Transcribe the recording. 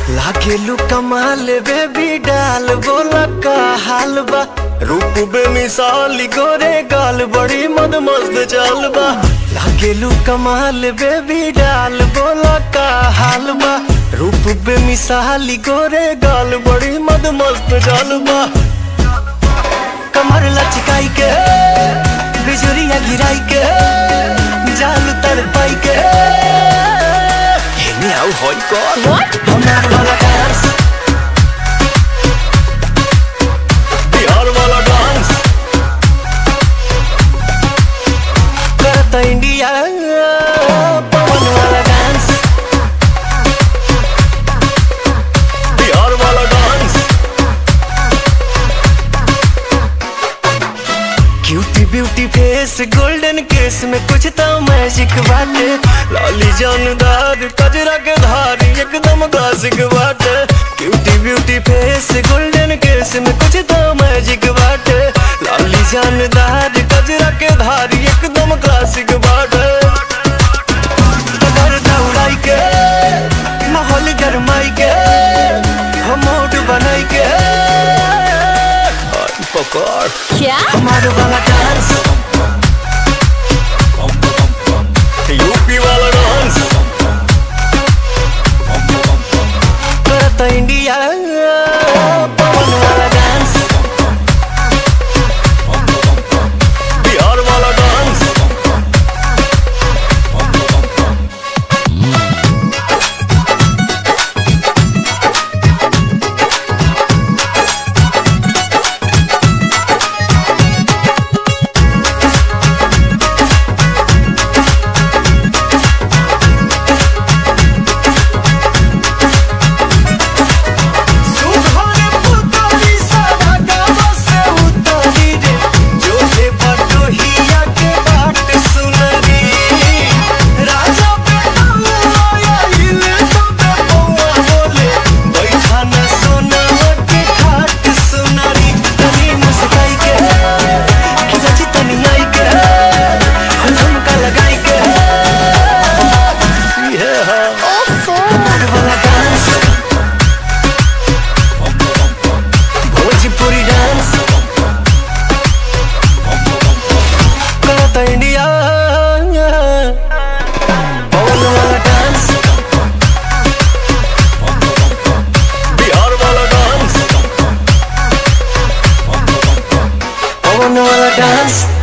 लाखेलू कमाल बेबी डाल बोला का हाल बा रूप बे मिसाल गोरे गाल बड़ी मद मस्त चाल बा लाखेलू कमाल बेबी डाल बोला का हाल बा रूप बे मिसाल गोरे गाल बड़ी मद मस्त चाल बा कमर लचकाई के बिजुरिया गिराई के जाल तर पाई के हेने आउ होई कर What? हमार वाला डांस बिहार वाला डांस करता इंडिया पवन वाला डांस बिहार वाला dance cutie beauty face golden case में कुछ तो मैजिक बाटे लाली जानदार कजरा के धारी एकदम क्लासिक बाटे cutie beauty face golden case में कुछ तो मैजिक बाटे लाली जानदार कजरा के धारी एकदम क्लासिक बाटे कबर दौड़ाई के माहौल गरमाई के हम मोड बनाई के आई पकड़ क्या हमारे वाला डांस यूपी वाला डांस करता इंडिया पवन वाला डांस बिहार वाला डांस सुहाने पुतली सारा गाँव से उतरी रे जो थे बटोहिया के बाट सुनरी राजा पे आया इले तो पे पौआ बोले बैठा न सोना के खाट सुनरी तनी मुस्काई के खिलची तनी आई के झुमका लगाई के ये है हमार वाला डांस भोजपुरी डांस करता इंडिया पवन वाला डांस बिहार वाला डांस पवन वाला डांस